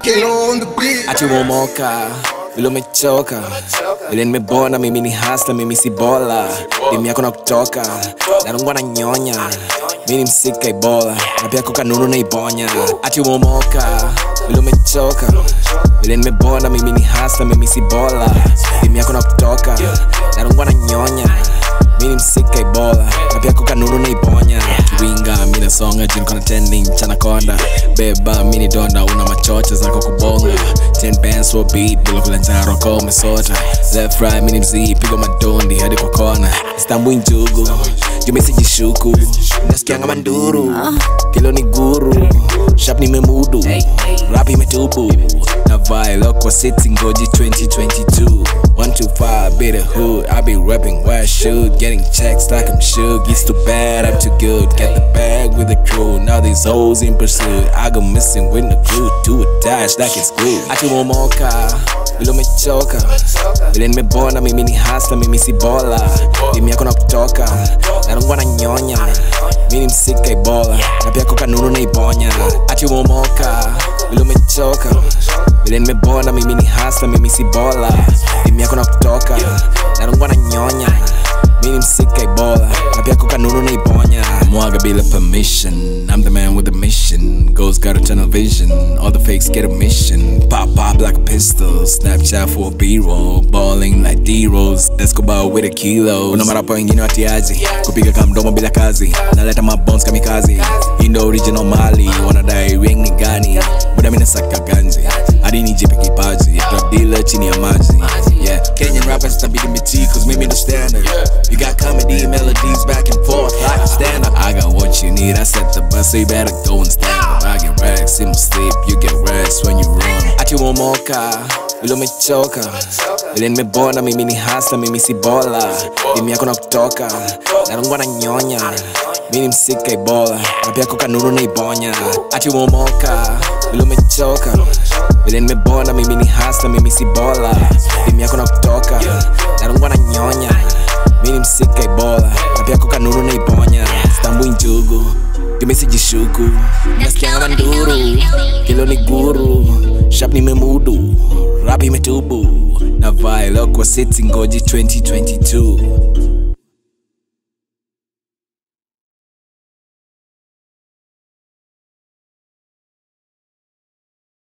Kilo on the beat. ati umemoka vile umechoka vile nimebona mimi ni hasla mimi si bola dimi yako na kutoka narungwa na nyonya mi ni msika ibola na pia kokanunu na ibonya ati umemoka vile umechoka vile nimebona mimi ni hasla mimi si bola dimi yako na kutoka narungwa na nyonya mi ni msika ibola na pia kokanunu na ibonya winga mi nasonga jini kona tending chana konda beba mi ni donda una machocha zako kubonga ten bands for beat bila kulanja roko umesota left right mi ni mzii pigo madondi hadi kwa kona stambui njugu jumesijishuku nasikianga manduru kilo ni guru shap nimemudu rap imetubu na vile kwa city ngoji 2022 125 be the hood I be rapping where I should getting checks like I'm shook it's too bad I'm too good get the bag with the crew now these hoes in pursuit I go missing with the glue to a dash like it's glue ati umemoka vile umechoka vile nimebona mimi ni hasla mimi si bola dimi yako na kutoka narungwa na nyonya mi ni msika ibola na pia kokanunu na ibonya ati umemoka vile umechoka vile nimebona mimi ni hasla mimi si bola dimi yako na kutoka narungwa na nyonya mi ni msika ibola na pia kokanunu na ibonya mwaga bila permission I'm the man with a mission Ghost got a tunnel vision All the fakes get a mission Pop pop like a pistol Snapchat for a b-roll Balling like D-rolls Let's go bow with a kilo Una marapo wengine watiaji Kupiga kamdomo bila kazi Naleta mabones kamikazi Hii ndo original mali Wanadai ring ni gani Muda mina saka ganji Hadi nijipe kipaji Drug dealer chini ya maji Yeah Kenyan rappers tabidi miti Cause mimi ndo standard You got comedy melodies back and forth like a stand up I got what you need I set the bus so you better go and stand up I get racks in my sleep You get rest when you run Ati umemoka vile umechoka vile nimebona mimi ni hasla mimi si bola dimi yako na kutoka narungwa na nyonya mi ni msika ibola na pia kokanunu na ibonya ati umemoka vile umechoka vile nimebona mimi ni hasla mimi si bola dimi yako na kutoka narungwa na nyonya mi ni msika ibola na pia kokanunu na ibonya stambui njugu imesijishuku nasikianga manduru kilo ni guru shap nimemudu rap imetubu na vile kwa city ngoji 2022